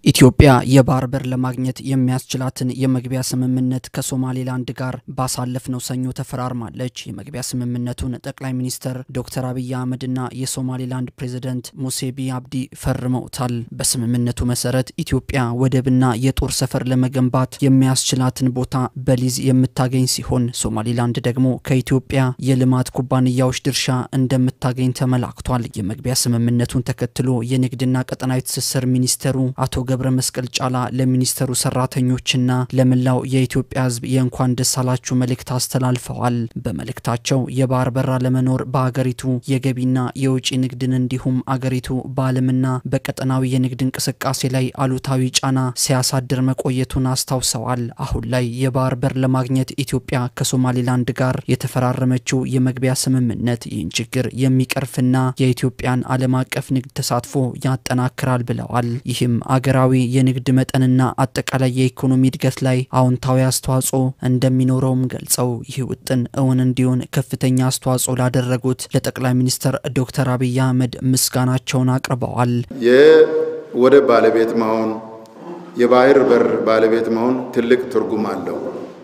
ኢትዮጵያ የባህር በር ለማግኘት የሚያስችላትን የመግቢያ ስምምነት ከሶማሌላንድ ጋር ባሳለፍነው ሰኞ ተፈራርማለች። የመግቢያ ስምምነቱን ጠቅላይ ሚኒስትር ዶክተር አብይ አህመድና የሶማሌላንድ ፕሬዚደንት ሙሴቢ አብዲ ፈርመውታል። በስምምነቱ መሰረት ኢትዮጵያ ወደብና የጦር ሰፈር ለመገንባት የሚያስችላትን ቦታ በሊዝ የምታገኝ ሲሆን ሶማሌላንድ ደግሞ ከኢትዮጵያ የልማት ኩባንያዎች ድርሻ እንደምታገኝ ተመላክቷል። የመግቢያ ስምምነቱን ተከትሎ የንግድና ቀጠናዊ ትስስር ሚኒስተሩ አቶ ገብረ መስቀል ጫላ ለሚኒስተሩ ሰራተኞችና ለመላው የኢትዮጵያ ሕዝብ የእንኳን ደስ አላችሁ መልእክት አስተላልፈዋል። በመልእክታቸው የባህር በር አለመኖር በአገሪቱ የገቢና የውጭ ንግድን እንዲሁም አገሪቱ በዓለምና በቀጠናዊ የንግድ እንቅስቃሴ ላይ አሉታዊ ጫና ሲያሳድር መቆየቱን አስታውሰዋል። አሁን ላይ የባህር በር ለማግኘት ኢትዮጵያ ከሶማሌላንድ ጋር የተፈራረመችው የመግቢያ ስምምነት ይህን ችግር የሚቀርፍና የኢትዮጵያን ዓለም አቀፍ ንግድ ተሳትፎ ያጠናክራል ብለዋል። ይህም አገራዊ የንግድ መጠንና አጠቃላይ የኢኮኖሚ እድገት ላይ አዎንታዊ አስተዋጽኦ እንደሚኖረውም ገልጸው ይህ ውጥን እውን እንዲሆን ከፍተኛ አስተዋጽኦ ላደረጉት ለጠቅላይ ሚኒስትር ዶክተር አብይ አህመድ ምስጋናቸውን አቅርበዋል። የወደብ ባለቤት መሆን፣ የባህር በር ባለቤት መሆን ትልቅ ትርጉም አለው።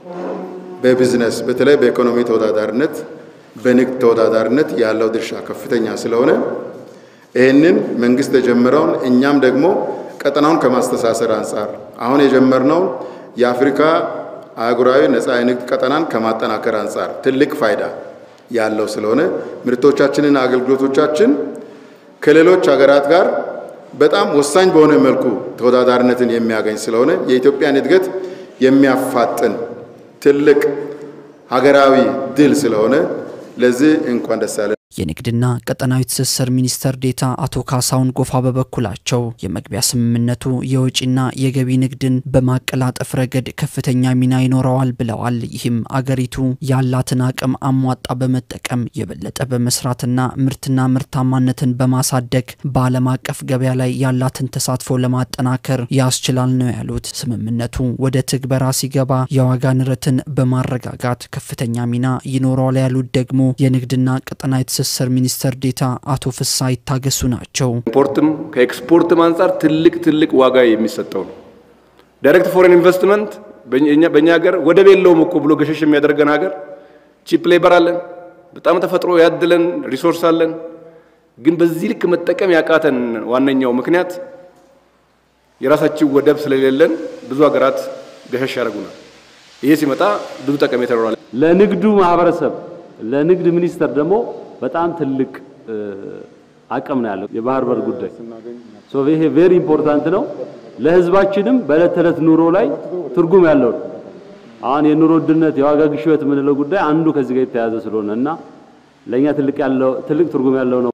በቢዝነስ በተለይ በኢኮኖሚ ተወዳዳሪነት፣ በንግድ ተወዳዳሪነት ያለው ድርሻ ከፍተኛ ስለሆነ ይህንን መንግስት የጀመረውን እኛም ደግሞ ቀጠናውን ከማስተሳሰር አንጻር አሁን የጀመርነው የአፍሪካ አህጉራዊ ነጻ የንግድ ቀጠናን ከማጠናከር አንጻር ትልቅ ፋይዳ ያለው ስለሆነ ምርቶቻችንና አገልግሎቶቻችን ከሌሎች ሀገራት ጋር በጣም ወሳኝ በሆነ መልኩ ተወዳዳሪነትን የሚያገኝ ስለሆነ የኢትዮጵያን እድገት የሚያፋጥን ትልቅ ሀገራዊ ድል ስለሆነ ለዚህ እንኳን ደስ ያለን። የንግድና ቀጠናዊ ትስስር ሚኒስተር ዴታ አቶ ካሳሁን ጎፋ በበኩላቸው የመግቢያ ስምምነቱ የውጭና የገቢ ንግድን በማቀላጠፍ ረገድ ከፍተኛ ሚና ይኖረዋል ብለዋል። ይህም አገሪቱ ያላትን አቅም አሟጣ በመጠቀም የበለጠ በመስራትና ምርትና ምርታማነትን በማሳደግ በዓለም አቀፍ ገበያ ላይ ያላትን ተሳትፎ ለማጠናከር ያስችላል ነው ያሉት። ስምምነቱ ወደ ትግበራ ሲገባ የዋጋ ንረትን በማረጋጋት ከፍተኛ ሚና ይኖረዋል ያሉት ደግሞ የንግድና ቀጠናዊ ትስስር ሚኒስተር ዴታ አቶ ፍሳ ይታገሱ ናቸው። ኢምፖርትም ከኤክስፖርትም አንጻር ትልቅ ትልቅ ዋጋ የሚሰጠው ነው። ዳይሬክት ፎሬን ኢንቨስትመንት በእኛ ሀገር ወደብ የለውም እኮ ብሎ ገሸሽ የሚያደርገን ሀገር ቺፕ ሌበር አለን፣ በጣም ተፈጥሮ ያድለን ሪሶርስ አለን። ግን በዚህ ልክ መጠቀም ያቃተን ዋነኛው ምክንያት የራሳችን ወደብ ስለሌለን ብዙ ሀገራት ገሸሽ ያደርጉናል። ይሄ ሲመጣ ብዙ ጠቀሜታ ይኖራል። ለንግዱ ማህበረሰብ ለንግድ ሚኒስቴር ደግሞ በጣም ትልቅ አቅም ነው ያለው የባህር በር ጉዳይ። ሶ ይሄ ቬሪ ኢምፖርታንት ነው። ለህዝባችንም በዕለት ተዕለት ኑሮ ላይ ትርጉም ያለው ነው። አሁን የኑሮ ውድነት የዋጋ ግሽበት የምንለው ጉዳይ አንዱ ከዚህ ጋር የተያያዘ ስለሆነ እና ለእኛ ትልቅ ያለው ትልቅ ትርጉም ያለው ነው